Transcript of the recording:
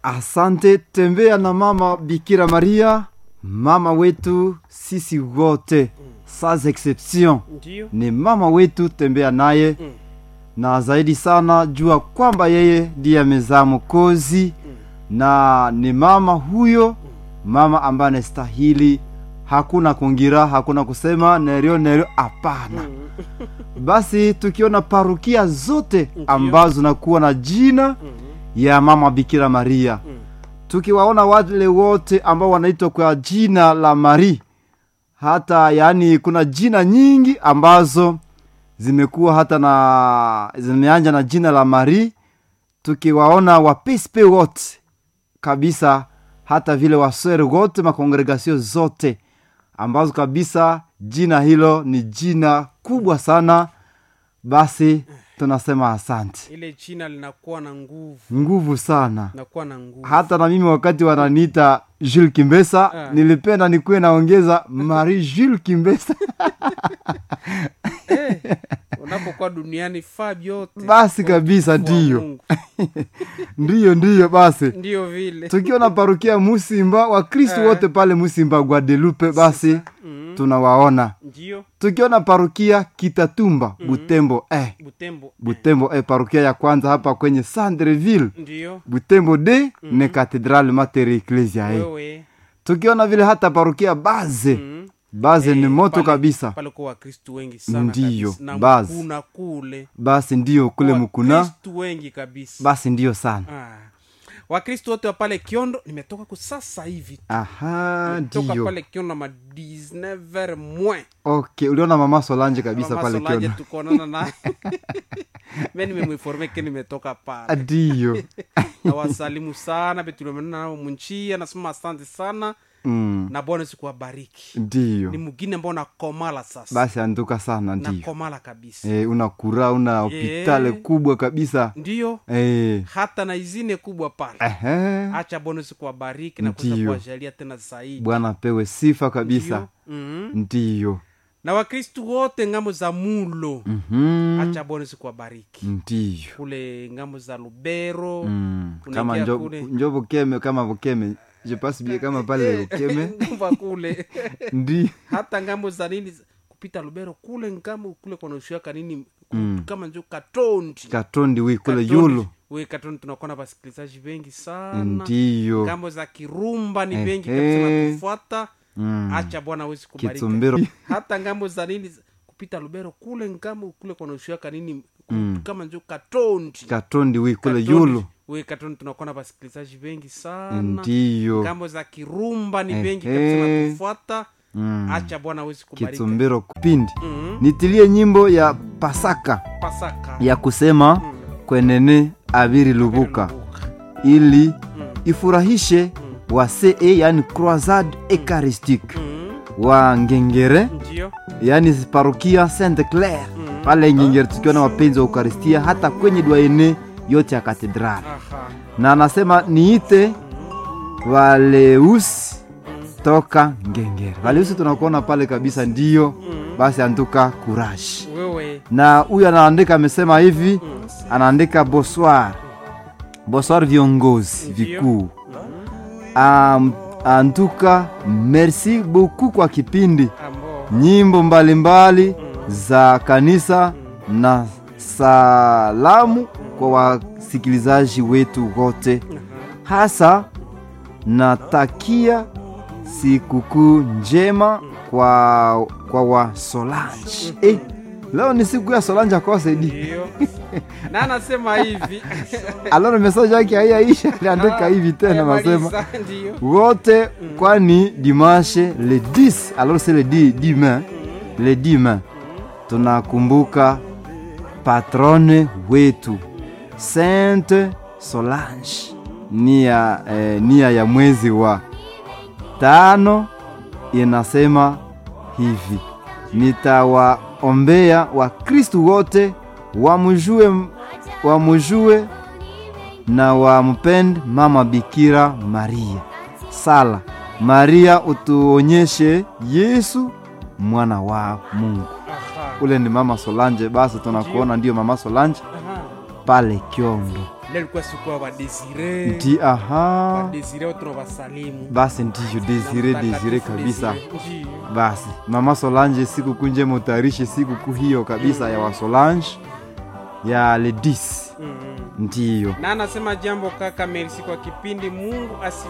Asante, tembea na mama Bikira Maria, mama wetu sisi wote, sans exception, ndio ni mama wetu, tembea naye Mm. na zaidi sana jua kwamba yeye ndiye amezaa Mwokozi na ni mama huyo, mama ambaye anastahili, hakuna kungira, hakuna kusema nerio nerio, hapana. Basi tukiona parukia zote ambazo zinakuwa na jina ya mama Bikira Maria, tukiwaona wale wote ambao wanaitwa kwa jina la Mari, hata yaani kuna jina nyingi ambazo zimekuwa hata na zimeanja na jina la Mari, tukiwaona wapespe wote kabisa, hata vile waswere wote makongregasio zote ambazo kabisa jina hilo ni jina kubwa sana. Basi tunasema asante, ile jina linakuwa na nguvu nguvu sana. linakuwa na nguvu Hata na mimi wakati wananiita Jules Kimbesa Ah. nilipenda nikuwe naongeza Marie Jules Kimbesa Eh, unapokuwa duniani faa vyote basi kabisa, Kwa ndiyo Mungu. ndiyo ndiyo. Basi ndiyo vile tukiwa na parukia Musimba, Wakristu Eh. wote pale Musimba Guadelupe, basi Mhm. tunawaona. ndio Tukiwa na parukia Kitatumba Butembo eh, butembo Butembo eh, parukia ya kwanza hapa kwenye Sandreville ndio Butembo de ne Cathedral Mater Ecclesia eh. wewe Tukiona vile hata parukia Baze Mhm. Baze ni Eh, moto pale- kabisa, pale kwa wakristu wengi sana Ndiyo, kabisa. na basi. mkuna kule basi ndiyo kule Mukuna, wakristu wengi kabisa basi ndiyo sana. ah. wakristu wote wa pale kiondo nimetoka ku sasa hivi Aha, toka ndiyo pale kiondo ma 19 moins okay. Uliona mama Solange kabisa Mama pale Solange Kiona, tukonana naye me nimemwinforme ke nimetoka pale ndiyo na wasalimu sana betulimenana nao munchia nasema asante sana mm. na bwana sikuwabariki ndiyo ni mugine ambao nakomala sasa basi anduka sana ndiyo nakomala kabisa e, una kura una hopitale kubwa kabisa ndiyo e. hata na izine kubwa pale Ehe. acha bwana sikuwabariki na kuweza Ndiyo. kuwajalia tena zaidi bwana pewe sifa kabisa Ndiyo. Mhm. ndiyo na wakristu wote ngamo za mulo Mhm. acha bwana sikuwabariki ndiyo kule ngamo za lubero Mm. Unaingia kama njo, kule. njo bukeme kama bukeme je passe bien kama pale bukeme ngamba kule ndi hata ngambo za nini kupita lubero kule ngambo kule kwanashuaka nini ku- Mm. kama njo katondi katondi wi kule Katondi. yulu we katondi tunakuwa na wasikilizaji wengi sana ndiyo ngambo za kirumba ni Eh, wengi eh. kabisa natufuata Mm. acha bwana awezi kubariki kitsumbiro hata ngambo za nini kupita lubero kule ngambo kule kwanashuaka nini ku- Mm. kama njo katondi katondi wi kule Katondi. yulu we katondi tunakuwa na wasikilizaji wengi sana ndiyo ngambo za kirumba ni Eh, wengi eh. kabisa natufuata Mm. acha bwana awezi kubariki kitsumbiro kupindi Mhm. nitilie nyimbo ya pasaka pasaka ya kusema Mm. kwenene abiri lubuka Lubuka. ili Mm. ifurahishe wa ce yani croisade eucharistique Mm. wa ngengere ndio yani parokia sainte claire Mm. pale ngengere tukiwa na wapenzi wa ukaristia hata kwenye dwaene yote ya katedrali aha na anasema niite valeusi toka ngengere valeusi tunakuona pale kabisa ndiyo Mm. basi antuka kurashi wewe na huyu anaandika amesema hivi Mm. anaandika bonsoir bonsoir viongozi Ndio. vikuu um, antuka merci beaucoup kwa kipindi ambo nyimbo mbalimbali za kanisa na salamu kwa wasikilizaji wetu wote hasa natakia sikukuu njema kwa, kwa wa Solange eh, leo ni siku ya Solange akosedi ndio na anasema hivi aloro message yake haiyaisha aliandika hivi tena nasema Ayamaliza, ndio wote kwani dimanche le 10 alors c'est le 10 demain le 10 mai tunakumbuka patrone wetu Sainte Solange nia, eh, nia ya mwezi wa tano inasema hivi nitawaombea wakristu wote wamjue wamjue na wampende mama Bikira Maria. Sala Maria, utuonyeshe Yesu mwana wa Mungu. aha Ule ni mama Solange. Basi tunakuona ndio mama Solange aha pale Kyondo. leo ilikuwa siku ya wadesire nti aha wadesire wote tunawasalimu basi ndiyo Na desire mtakatifu desire kabisa Desire. Ndiyo. basi mama solange sikukuu njema utayarishe sikukuu hiyo kabisa ya wasolange ya ledis Mm. ndiyo na anasema jambo kaka mersi kwa kipindi mungu asi